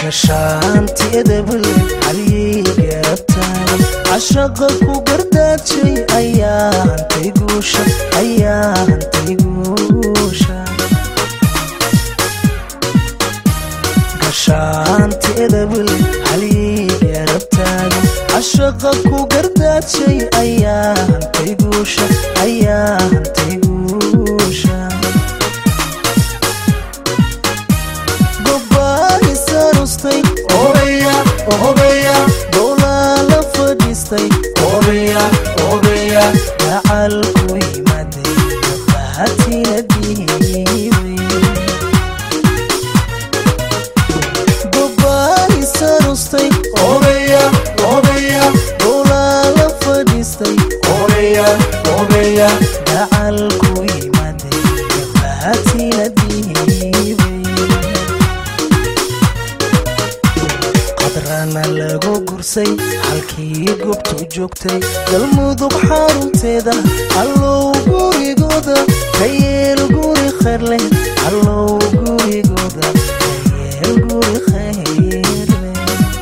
gashaanteedabal halyey garabtaan cashaqa ku gardaajay ayaa hantay guusha ayaa hantay guusha gashaanteedabal halyey garabtaan cashaqa ku gardaajay ayaa hantay guusha ayaa hantay guusha gobaanisanustay obeya obeya dowlaa la fadhiistay obeya obeya gacalku yimaday gabaatina dhiibay gobaanisanustay obeya obeya dowlaa la fadhiistay obeya obeya gacalku yimaday gabaatina dhiibay qadrana lagu gursay halkii goobtu joogtay galmudug xarunteeda allow gurigooda ka yeel guri khayrleh allow gurigooda ka yeel guri khayrleh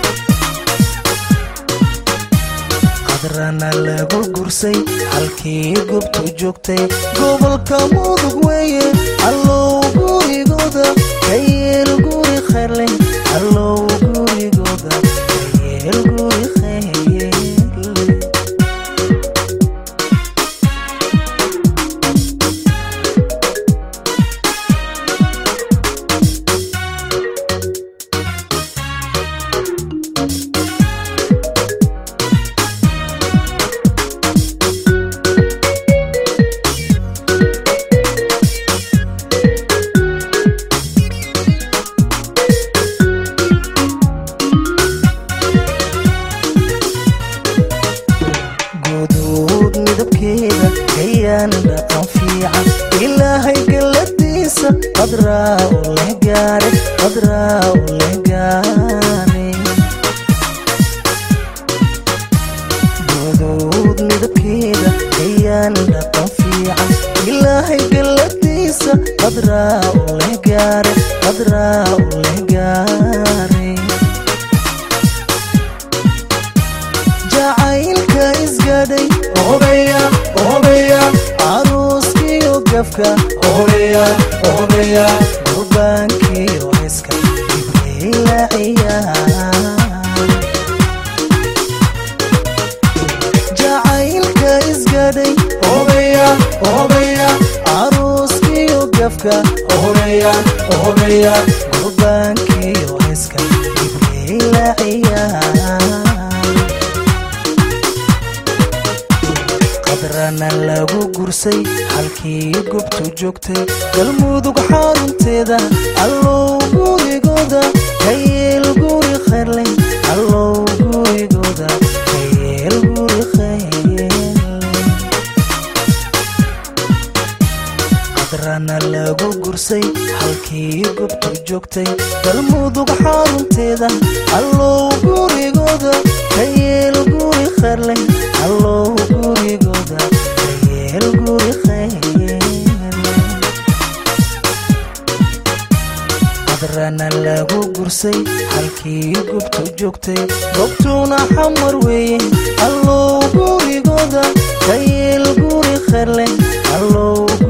qadrana lagu gursay halkii goobtu joogtay gobolka mudug weeye allow gurigooda ka yeel guri khayrleh allow gurigooda ka yeel guri khayrleh guduud midabkeeda ayaan dhaqan fiican ilaahay galladiisa qadraa u leh gaare qadraa u leh gaare guduud midabkeeda ayaan dhaqan fiican ilaahay galladiisa qadraa u leh gaare qadraa u leh gaare jacaylka isgadhay obeya obeya aruuskiyo gafka obeya obeya gurbaankiyo heska ibrayla ciyaar jacaylka isgadhay obeya obeya aruuskiyo gafka obeya obeya gurbaankiyo heska ibrayla ciyaar qadrana lagu gursay halkii goobtu joogtay galmudug xarunteeda allow gurigooda ka yeel guri khayrleh allow gurigooda ka yeel guri khayrleh qadrana lagu gursay halkii goobtu joogtay galmudug xarunteeda allow gurigooda ka yeel guri khayrleh allow gurigooda ka yeel guri khayrleh qadrana lagu gursay halkii goobtu joogtay goobtuna xamar weeye allow gurigooda ka yeel guri khayrleh allow